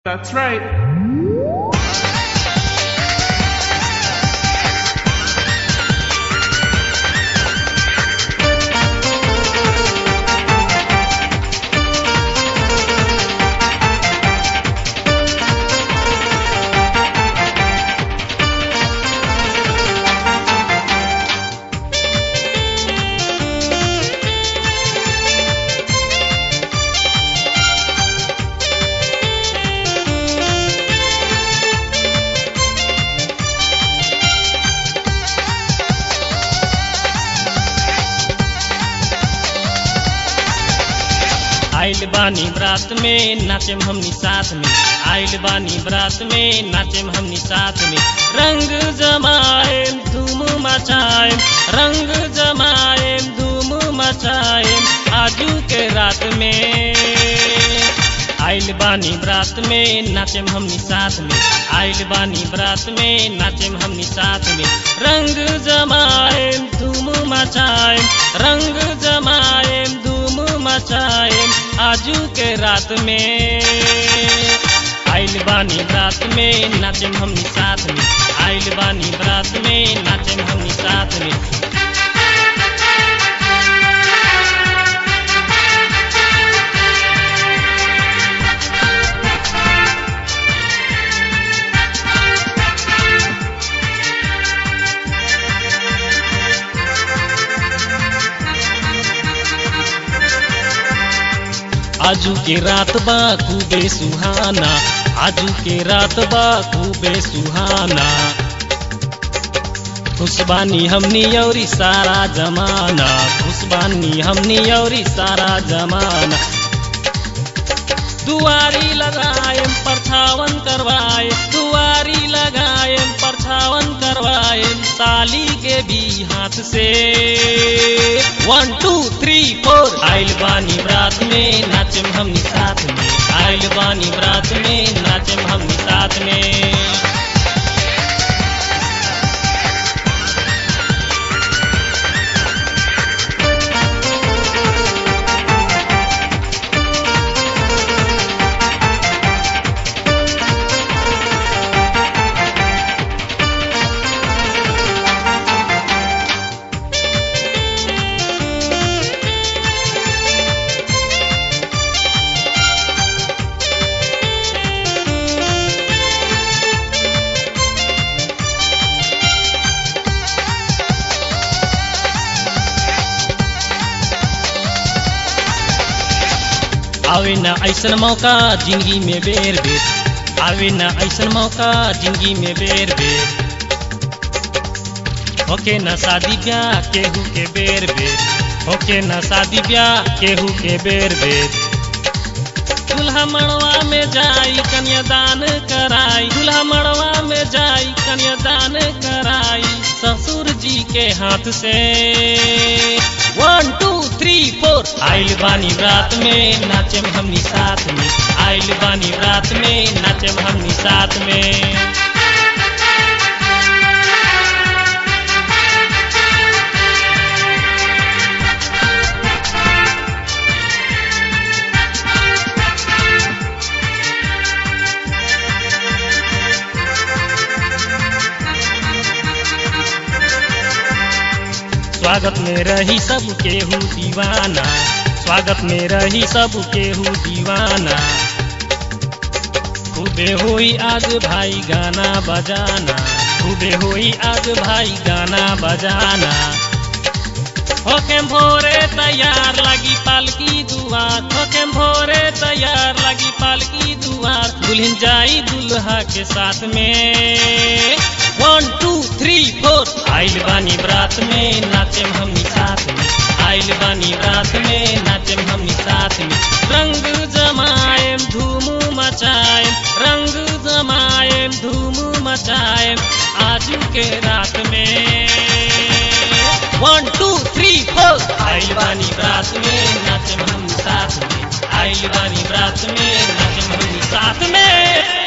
That's right. आइल बानी बरात में नाचेम हमनी साथ में आइल बानी बरात में नाचेम हमनी साथ में रंग जमाएम धूम मचाएम रंग जमाएम धूम मचाएम आजू के रात में आइल बानी बरात में नाचेम हमनी साथ में आइल बानी बरात में नाचेम हमनी साथ में रंग जमाएम धूम मचाएम रंग जमाएम धूम मचाएम आजू के रात में आइल बानी बरात में नाचेम हमनी साथ में आइल बानी बरात में नाचेम हमनी साथ में आजू के रात बा खूबे सुहाना आजू के रात बा खूबे सुहाना खुशबानी हमनी औरी सारा जमाना खुशबानी हमनी औरी सारा जमाना दुआरी लगाएम परछावन करवाए दुआरी लगाएम परछावन करवाएम साली के भी हाथ से वन टू थ्री फोर आइल बानी बरात में नाचम हमनी साथ में आइल बानी बरात में नाचम हमनी साथ में आवे न ऐसन मौका जिंदगी में बेर बेर आवे न ऐसन मौका जिंदगी में बेर बेर होके न शादी ब्याह केहू के बेर बेर होके न शादी ब्याह केहू के बेर बेर दुल्हा मड़वा में जाई कन्यादान कराई दुल्हा मड़वा में जाई कन्यादान कराई ससुर जी के हाथ से वन टू थ्री फोर आइल बानी रात में नाचेम हमनी साथ में आइल बानी रात में नाचेम हमनी साथ में स्वागत में रही सब केहू दीवाना स्वागत में रही सब केहू दीवाना खूबे होई आज भाई गाना बजाना खूबे होई आज भाई गाना बजाना होके भोरे तैयार लगी पालकी दुआर होके भोरे तैयार लगी पालकी दुआर दुल्हन जाई दुल्हा के साथ में वन टू थ्री फोर आइल बानी बरात में नाचेम हमनी साथ में आइल बानी बरात में नाचेम हमनी साथ में रंग जमाएम धूम मचाएम रंग जमाएम धूम मचाएम आजू के रात में वन टू थ्री फोर आइल बानी बरात में नाचेम हमनी साथ में आइल बानी बरात में नाचेम हमनी साथ में